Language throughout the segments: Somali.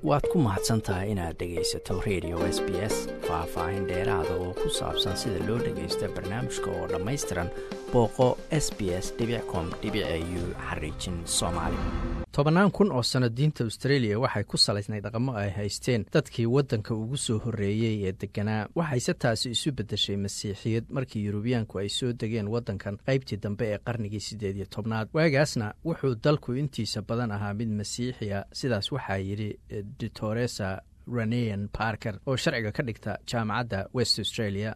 waad ku mahadsan tahay inaad dhegaysato radio s b s faah-faahin dheeraada oo ku saabsan sida loo dhagaysto barnaamijka oo dhammaystiran booqo s b s com u xariijin soomaali tobannaan kun oo sano diinta australia waxay ku salaysnay dhaqamo ay haysteen dadkii waddanka ugu soo horreeyey ee degganaa waxayse taasi isu beddeshay masiixiyad markii yurubiyaanku ay soo degeen waddankan qaybtii dambe ee qarnigii siddeed iyo tobnaad waagaasna wuxuu dalku intiisa badan ahaa mid masiixiya sidaas waxaa yidhi ditoresa ranean parker oo sharciga ka dhigta jaamacadda west australia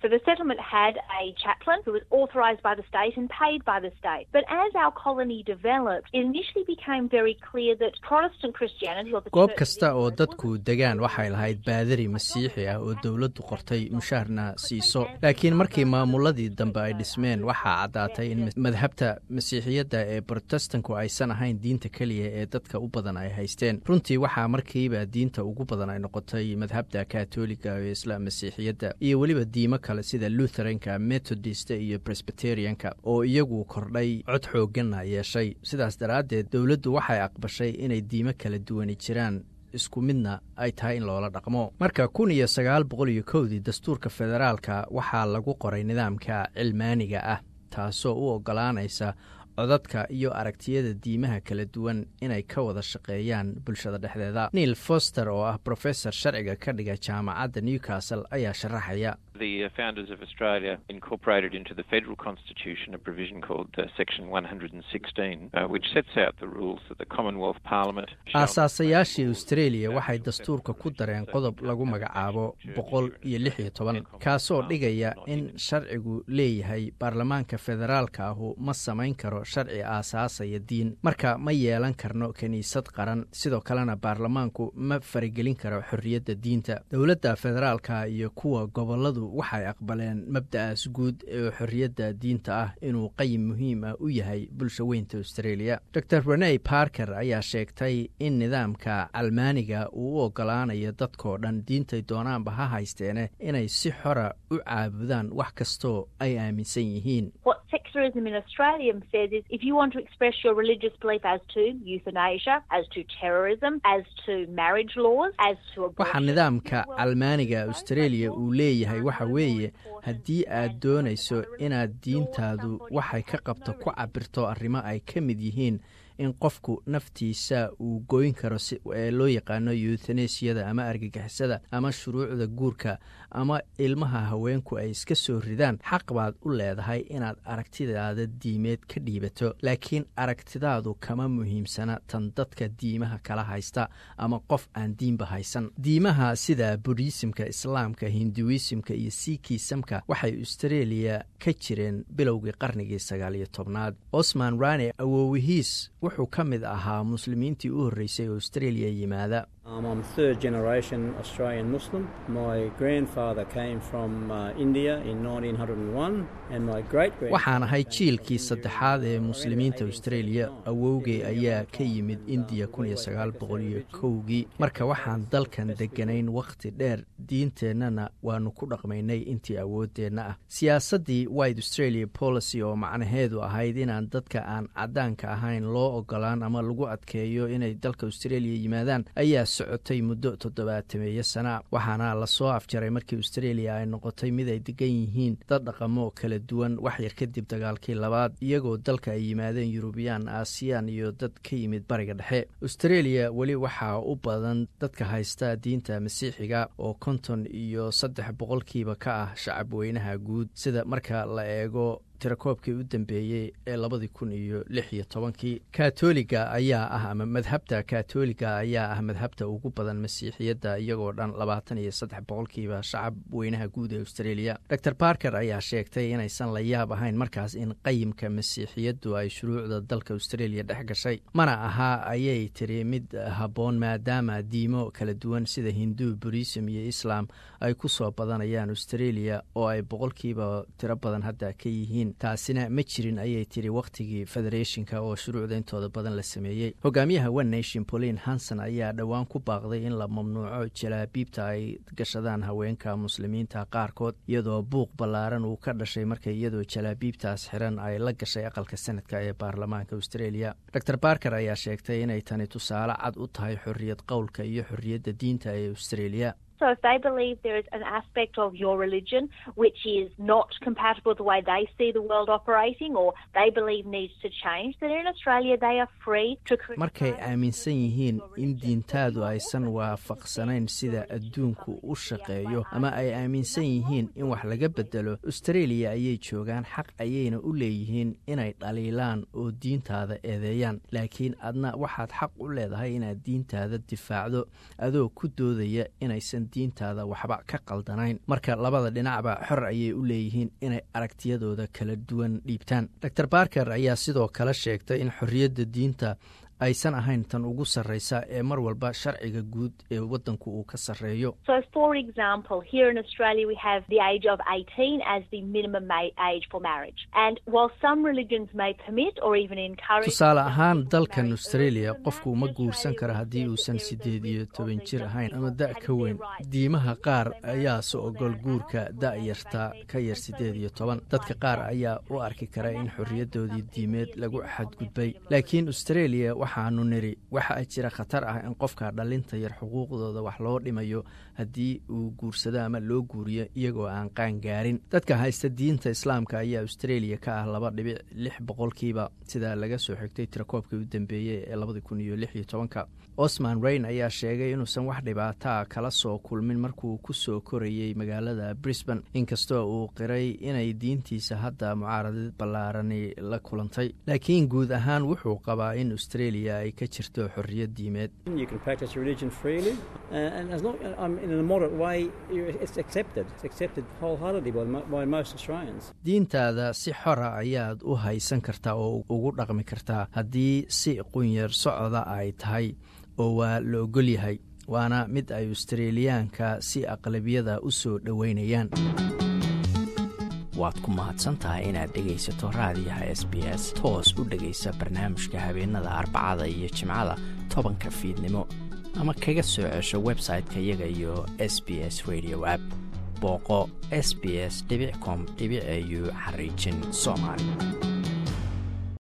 goob kasta oo dadku degaan waxay lahayd baadari masiixi ah oo dowladdu qortay mushaarna siiso laakiin markii maamuladii dambe ay dhismeen waxaa caddaatay in madhabta masiixiyadda ee brotestanku aysan ahayn diinta keliya ee dadka u badan ay haysteen runtii waxaa markiiba diinta ugu badan ay noqotay madhabda katoliga ee isla masiixiyadda iyo weliba diimo kale sida lutheranka methodist iyo presbyterianka oo iyagu kordhay cod xooganna yeeshay sidaas daraaddeed dowladdu waxay aqbashay inay diimo kala duwani jiraan isku midna ay tahay in loola dhaqmo marka kun iyo sagaal boqol iyo kowdii dastuurka federaalka waxaa lagu qoray nidaamka cilmaaniga ah taasoo u oggolaanaysa codadka iyo aragtiyada diimaha kala duwan inay ka wada shaqeeyaan bulshada dhexdeeda neil foster oo ah brofesor sharciga ka dhiga jaamacadda newcastle ayaa sharaxaya The founders of Australia incorporated into the federal constitution a provision called uh, Section 116, uh, which sets out the rules that the Commonwealth Parliament. aasaasayaashii australia waxay dastuurka ku dareen qodob lagu magacaabo boqol iyo lix iyo toban kaasoo dhigaya in sharcigu leeyahay baarlamaanka federaalka ahu ma samayn karo sharci aasaasaya diin marka ma yeelan karno kiniisad qaran sidoo kalena baarlamaanku ma faragelin karo xorriyadda diinta dowladda federaalka iyo kuwa goboladu waxay aqbaleen mabda'aas guud ee xorriyadda diinta ah inuu qayim muhiim ah u yahay bulsha weynta australia dor reney parker ayaa sheegtay in nidaamka calmaaniga uu u oggolaanayo dadkoo dhan diintay doonaanba ha haysteene inay si xora u caabudaan wax kastoo ay aaminsan yihiin waxaa nidaamka calmaaniga australia uu leeyahay waxa weeye haddii aad doonayso inaad diintaadu waxay ka qabto ku cabirto arrimo ay ka mid yihiin in qofku naftiisa uu goyn karo ee loo yaqaano yuuthanesiyada ama argagixisada ama shuruucda guurka ama ilmaha haweenku ay iska soo ridaan xaq baad u leedahay inaad aragtidaada diimeed ka dhiibato laakiin aragtidaadu kama muhiimsana tan dadka diimaha kala haysta ama qof aan diinba haysan diimaha sida budhiisimka islaamka hinduisimka iyo siikiisamka waxay australia ka jireen bilowgii qarnigii sagaal iyo tobnaad osman rane awoowihiis wuxuu ka mid ahaa muslimiintii u horreysay oo australia yimaada waxaan ahay jiilkii saddexaad ee muslimiinta australia awowgay ayaa ka yimid indiya kii marka waxaan dalkan degganayn wakhti dheer diinteennana waannu ku dhaqmaynay intii awooddeenna ah siyaasaddii white australia policy oo macnaheedu ahayd inaan dadka aan caddaanka ahayn loo ogolaan ama lagu adkeeyo inay dalka australia yimaadaan ayaa socotay muddo toddobaatameeyo sana waxaana lasoo afjaray markii australia ay noqotay mid ay degan yihiin dad dhaqamo kala duwan waxyar kadib dagaalkii labaad iyagoo dalka ay yimaadeen yurubiyaan aasiyaan iyo dad ka yimid bariga dhexe australia weli waxaa u badan dadka haysta diinta masiixiga oo konton iyo saddex boqolkiiba ka ah shacab weynaha guud sida marka la eego tirakoobkii u dambeeyey ee labadii kun iyo lix iyo tobankii katoliga ayaa ah ama madhabta katoliga ayaa ah madhabta ugu badan masiixiyadda iyagoo dhan labaatan iyo saddex boqolkiiba shacab weynaha guud ee australia dor barker ayaa sheegtay inaysan la yaab ahayn markaas in qayimka masiixiyaddu ay shuruucda dalka australia dhex gashay mana ahaa ayay tiri mid habboon maadaama diimo kala duwan sida hindu burism iyo islam ay ku soo badanayaan australia oo ay boqolkiiba tiro badan hadda ka yihiin yihiin taasina ma jirin ayay tiri wakhtigii federeeshinka oo shuruucda intooda badan la sameeyey hogaamiyaha one nation pauline hanson ayaa dhowaan ku baaqday in la mamnuuco jalaabiibta ay gashadaan haweenka muslimiinta qaarkood iyadoo buuq ballaaran uu ka dhashay markay iyadoo jalaabiibtaas xiran ay la gashay aqalka sanadka ee baarlamaanka australia dor barker ayaa sheegtay inay tani tusaale cad u tahay xorriyad qowlka iyo xorriyadda diinta ee australia So if they believe there is an aspect of your religion which is not compatible with the way they see the world operating or they believe needs to change, then in Australia they are free to markay aaminsan yihiin in diintaadu aysan waafaqsanayn sida adduunku u shaqeeyo ama ay aaminsan yihiin in wax laga bedelo australia ayay joogaan xaq ayayna u leeyihiin inay dhaliilaan oo diintaada eedeeyaan laakiin adna waxaad xaq u leedahay inaad diintaada difaacdo adoo ku doodaya inaysan diintaada waxba ka qaldanayn marka labada dhinacba xor ayay u leeyihiin inay aragtiyadooda kala duwan dhiibtaan dor barker ayaa sidoo kale sheegtay in xorriyadda diinta aysan ahayn tan ugu sarreysa ee mar walba sharciga guud ee waddanku uu ka sarreeyo tusaale ahaan dalkan australia qofku ma guursan kara haddii uusan siddeed iyo toban jir ahayn ama da' ka weyn diimaha qaar ayaase ogol guurka da'yarta ka yar siddeed iyo toban dadka qaar ayaa u arki kara in xorriyaddoodii diimeed lagu xadgudbay laakiin australia waxaanu niri waxaa jira khatar ah in qofka dhalinta yar xuquuqdooda wax loo dhimayo haddii uu guursado ama loo guuriyo iyagoo aan qaan gaarin dadka haysta diinta islaamka ayaa australia ka ah laba dhibic lix boqolkiiba sida laga soo xigtay tirakoobkii u dambeeyey ee labadi kun iyo lix iyo tobanka osman rain ayaa sheegay inuusan wax dhibaataa kala soo kulmin markuu ku soo korayey magaalada brisbane inkastoo uu qiray inay diintiisa hadda mucaaradad ballaarani la kulantay laakiin guud ahaan wuxuu qabaa in australia ay ka jirto xorriyad diimeed diintaada si xora ayaad u haysan kartaa oo ugu dhaqmi kartaa haddii si qunyar socda ay tahay oo waa la ogol yahay waana mid ay australiyaanka si aqlabiyada u soo dhoweynayaan waad ku mahadsantahay inaad dhegaysato raadiyaha s b s toos u dhegaysa barnaamijka habeenada arbacada iyo jimcada tobanka fiidnimo ama kaga soo cesho website-ka iyaga iyo s b s radio app booqo s b s com au xariijin soomaali